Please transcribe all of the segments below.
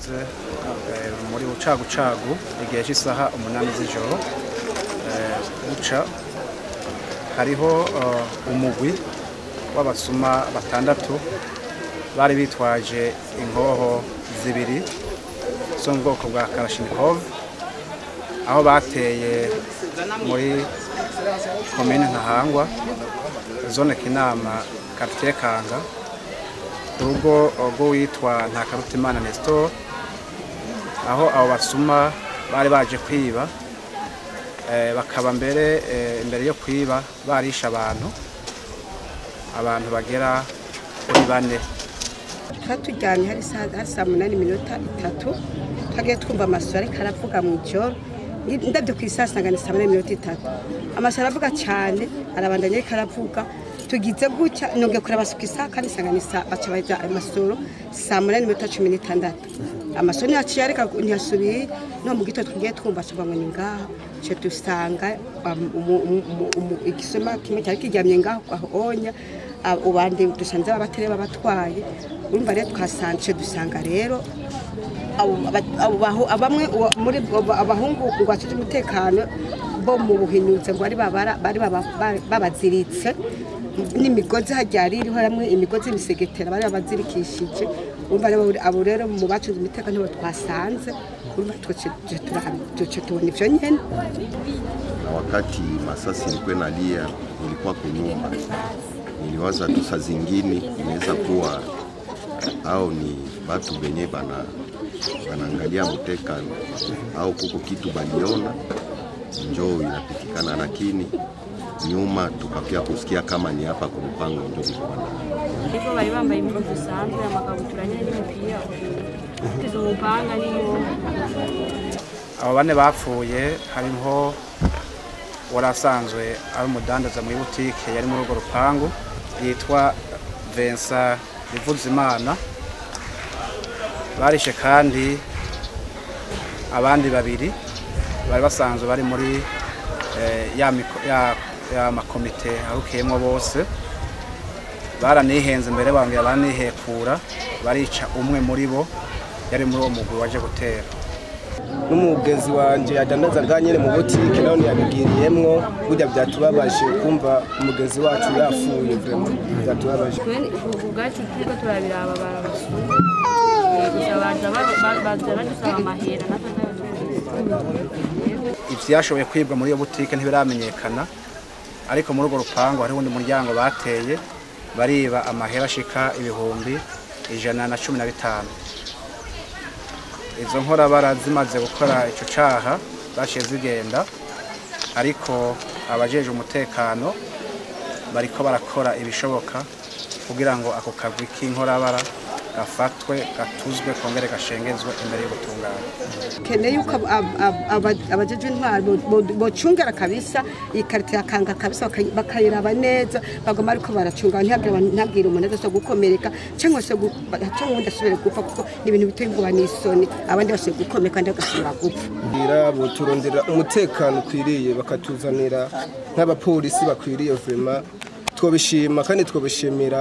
murakoze Eh, muri bucagucagu igihe cy'isaha umunani z'ijoro eh, buca hariho eh, umugwi w'abasuma batandatu bari bitwaje inkoho zibiri zo mu bwoko bwa karashinikov aho bateye muri komine ntahangwa zone kinama quartier kanga urugo rw'uwitwa ntakarutimana nestor aho abo basuma bari baje kwiba eh, bakaba mbere eh, imbere yo kwiba barisha abantu abantu bagera kuri bane twari turyamye hari saa hari saa munani iminota itatu twagiye twumva amasoro ariko aravuga mu ijoro ndabyo ku isaha nsanga ni saa munani iminota itatu amasoro aravuga cyane arabandanya ariko aravuga tugize gutya nongeye kureba ku isaha kandi nsanga ni saa baca bajya amasoro saa munani iminota cumi n'itandatu amasoro ntiyaciye ariko ntiyasubiye no mu gitondo twagiye twumva aca ngo ni ngaho cyo dusanga um, umu- umu- umu- umu- igisoma kimwe cyari kiryamye ngaho aho onya abo bandi dusanze abatere babatwaye urumva rero twasanze dusanga rero abo ba- abo bahu- bamwe uwa- muri abo abahungu ngo bacuje umutekano bo mu buhinyutse ngo bari babara- bari baba- ba- babaziritse n'imigozi hajya yari iriho hamwe imigozi y'imisegetera bari babazirikishije urumva rero abo rero mu bacunze umutekano nibo twasanze urumva tuce tubona ivyo nyene na wakati masasi ilikuwa inalia, nilikuwa kunyumba, niliwaza tu saa zingine inaweza kuwa au ni watu wenye bana wanaangalia mutekano au kuko kitu baliona njoo inapitikana, lakini nyuma tukakia kusikia kama ni hapa kwa mpango ndio ilikuwa na ariko bari bambaye impuzu zisanzwe amakabutura nyine n'imipira ufite umupanga n'iyo abo bane bapfuye hariho wari asanzwe ari umudandaza muri butike yari muri urwo rupangu yitwa Vincent Rivuzimana barishe kandi abandi babiri bari basanzwe bari muri eh, ya, miko- ya, ya makomite arukiyemo bose baranihenze mbere bambwira baranihekura barica umwe muri bo yari muri uwo mugwi waje gutera n'umugenzi wanjye yadandaza bwa nyine mu butike nawe ntiyabigiriyemwo burya byatubabaje kumva umugenzi wacu yapfuye vraiment byatubabaje ubwacu turiko turabiraba barabasura gusa baza ba- ba- baza badusaba amahera natwe ivyashoboye kwibwa muri iyo butike ntibiramenyekana ariko muri urwo rupangu hariho undi muryango bateye bariba amahera ashika ibihumbi ijana na cumi na bitanu izo nkorabara zimaze gukora ico caha zaciye zigenda ariko abajeje umutekano bariko barakora ibishoboka kugira ngo ako kagwi k'inkorabara gafatwe gatuzwe kongere gashengezwe imbere y'ubutungane keneye yuko ab- ab- ab- abajeje intwaro bo- bo- bocungera kabisa iyi karite yakanga kabisa bakayi- bakayiraba neza bagoma ariko baracunga ntihagire abantu- ntihagire umuntu aza gukomereka cyangwa se gu- cyangwa ubundi asubire gupfa kuko ni ibintu biteye ubwoba n'isoni abandi basubiye gukomereka kandi bagasubira gupfa kugira boturondera umutekano ukwiriye bakatuzanira nk'abapolisi bakwiriye vraiment twobishima kandi twobishimira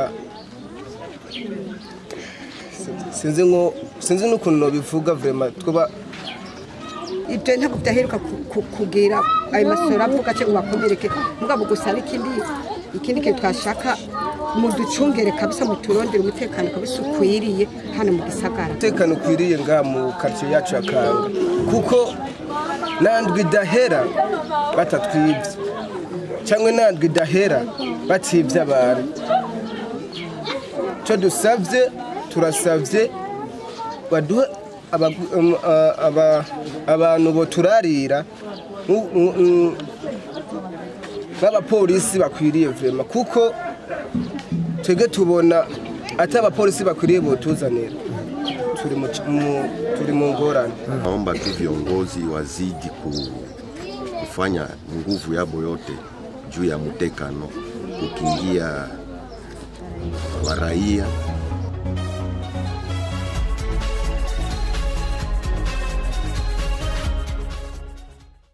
sinzi ngo sinzi n'ukuntu nobivuga vraiment twoba ibyo ntabwo byaheruka ku- ku- kugira ayo masoro avuga cyangwa bakomereke mugabo gusa ari ikindi ikindi kintu twashaka muducungere kabisa muturondere umutekano kabisa ukwiriye hano mu gisagara umutekano ukwiriye ngaha mu karitsiye yacu ya kanga kuko nandwi idahera batatwibye cyangwa nandwi idahera batibye abantu icyo dusabye turasabye baduhe abagu- um, a- aba- abantu boturarira nku- nku- nku- nk'abapolisi bakwiriye vema kuko twebwe tubona ati abapolisi bakwiriye botuzanira turi mu c- mu- turi mu ngorane Naomba tu viongozi wazidi ku, kufanya nguvu yabo yote juu ya mutekano, kukingia wa raia